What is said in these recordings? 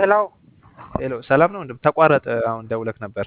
ሄሎ ሄሎ ሰላም ነው? እንደም ተቋረጠ። አሁን ደውለክ ነበር።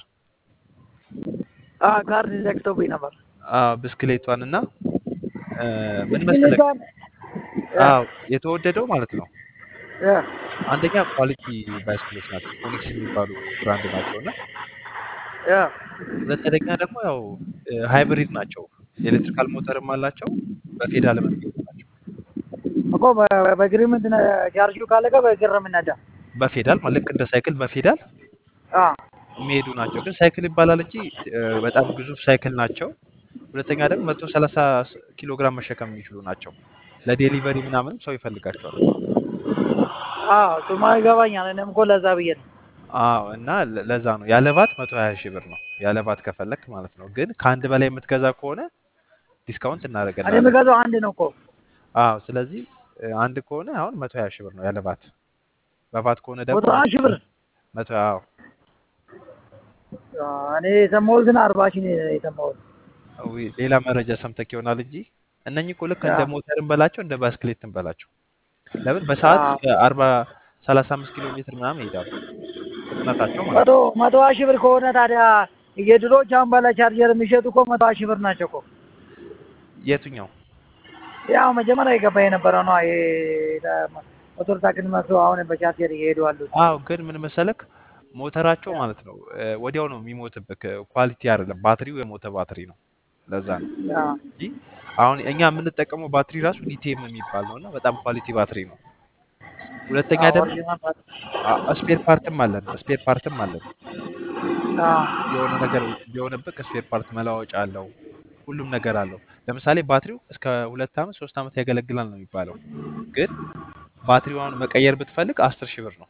አዎ ካርድ ዘግቶብኝ ነበር። አዎ ብስክሌቷን እና እ ምን መሰለክ፣ ብስክሌቷን አዎ የተወደደው ማለት ነው እ አንደኛ ኳሊቲ ባይስክሎች ናቸው፣ ፎኒክስ የሚባሉ ብራንድ ናቸው እና እ ሁለተኛ ደግሞ ያው ሃይብሪድ ናቸው። ኤሌክትሪካል ሞተርም አላቸው፣ በፌዳል የሚሄዱ ናቸው። እኮ በ- በእግር ምንድን ነው ቻርጁ ካለቀ በእግር ነው የምነዳ። በፌዳል ማለት ልክ እንደ ሳይክል በፌዳል አ የሚሄዱ ናቸው። ግን ሳይክል ይባላል እንጂ እ በጣም ግዙፍ ሳይክል ናቸው። ሁለተኛ ደግሞ መቶ ሰላሳ ኪሎ ግራም መሸከም የሚችሉ ናቸው። ለዴሊቨሪ ምናምንም ሰው ይፈልጋቸዋል። አዎ እሱማ ይገባኛል። እኔም እኮ ለዛ ብዬ ነው። አዎ እና ለ- ለዛ ነው ያለ ቫት መቶ ሀያ ሺህ ብር ነው ያለ ቫት ከፈለክ ማለት ነው። ግን ከአንድ በላይ የምትገዛ ከሆነ ዲስካውንት እኔ እናደርግልሃለን። የምገዛው አንድ ነው እኮ። አዎ ስለዚህ እ አንድ ከሆነ አሁን መቶ ሀያ ሺህ ብር ነው ያለ ቫት። በቫት ከሆነ ደግሞ መቶ ሀያ ሺህ ብር መቶ አዎ አ፣ እኔ የሰማሁት ግን አርባ ሺህ ነው የሰማሁት። ዊ- ሌላ መረጃ ሰምተክ ይሆናል እንጂ እነኚህ እኮ ልክ አ፣ እንደ ሞተርን በላቸው እንደ ባስክሌትን በላቸው። ለምን በሰዓት አ፣ እስከ አርባ ሰላሳ አምስት ኪሎ ሜትር ምናምን ይሄዳሉ ፍጥነታቸው ማለት መቶ ነው። መቶ ሀያ ሺህ ብር ከሆነ ታዲያ የድሮች አሁን ባለ ቻርጀር የሚሸጡ እኮ መቶ ሀያ ሺህ ብር ናቸው እኮ። የቱኛው ያው መጀመሪያ የገባ የነበረው ነው። ይሄ ሞተር ሳይክል መስሎ አሁን በቻርጀር እየሄዱ አሉት። አዎ ግን ምን መሰለክ ሞተራቸው ማለት ነው እ ወዲያው ነው የሚሞትብክ። ኳሊቲ አይደለም፣ ባትሪው የሞተ ባትሪ ነው። ለዛ ነው አ፣ እንጂ አሁን እኛ የምንጠቀመው ባትሪ ራሱ ሊቲየም የሚባል ነው እና በጣም ኳሊቲ ባትሪ ነው። ሁለተኛ አዎ ደግሞ ኦሪጂናል ማለት ስፔር ፓርትም አለን ስፔር ፓርትም አለን። አ፣ የሆነ ነገር ቢሆንብህ ስፔር ፓርት መለዋወጫ አለው፣ ሁሉም ነገር አለው። ለምሳሌ ባትሪው እስከ ሁለት ዓመት ሶስት ዓመት ያገለግላል ነው የሚባለው። ግን ባትሪውን መቀየር ብትፈልግ አስር ሺህ ብር ነው።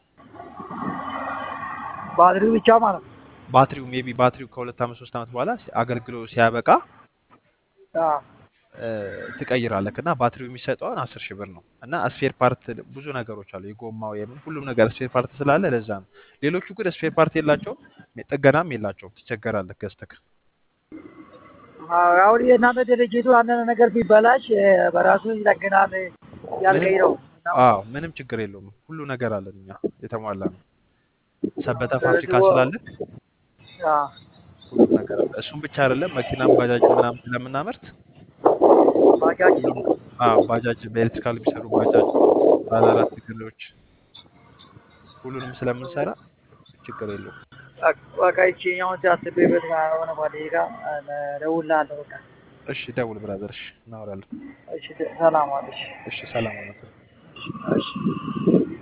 ባትሪው ብቻ ማለት ነው። ባትሪው ሜቢ ባትሪው ከሁለት ዓመት ሶስት ዓመት በኋላ ሲ- አገልግሎ ሲያበቃ አ፣ እ፣ ትቀይራለህ እና ባትሪው የሚሰጠውን አስር ሺህ ብር ነው። እና ስፔር ፓርት ብዙ ነገሮች አሉ፣ የጎማው የምን ሁሉም ነገር ስፔር ፓርት ስላለ ለዛ ነው። ሌሎቹ ግን ስፔር ፓርት የላቸውም፣ ጥገናም የላቸውም። ትቸገራለህ ገዝተህ። አዎ፣ አሁን የእናንተ ድርጅቱ አንዳንድ ነገር ቢበላሽ እ፣ በራሱ ይጠግናል ምንም ያልከኝ ነው። አዎ ምንም ችግር የለውም። ሁሉ ነገር አለን እኛ የተሟላ ነው። ሰበታ ስለዚህ ፋብሪካ ወ- ስላለን አ፣ ሁሉም ነገር አለ። እሱም ብቻ አይደለም መኪናም ባጃጅ ምናምን ስለምናመርት ባጃጅ ሁሉም አዎ ባጃጅ በኤሌክትሪካል የሚሰሩ ባጃጅ ባለ አራት እግሮች ሁሉንም ስለምንሰራ ችግር የለውም። በቃ ይችኛውን ሲያስቤበት ከሆነ ጓደኛዬ ጋር እደውልልሃለሁ። በቃ እሺ ደውል ብራዘር። እሺ እናወራለን። እሺ፣ ሰላም ዋልሽ። እሺ ሰላም ነው። እሺ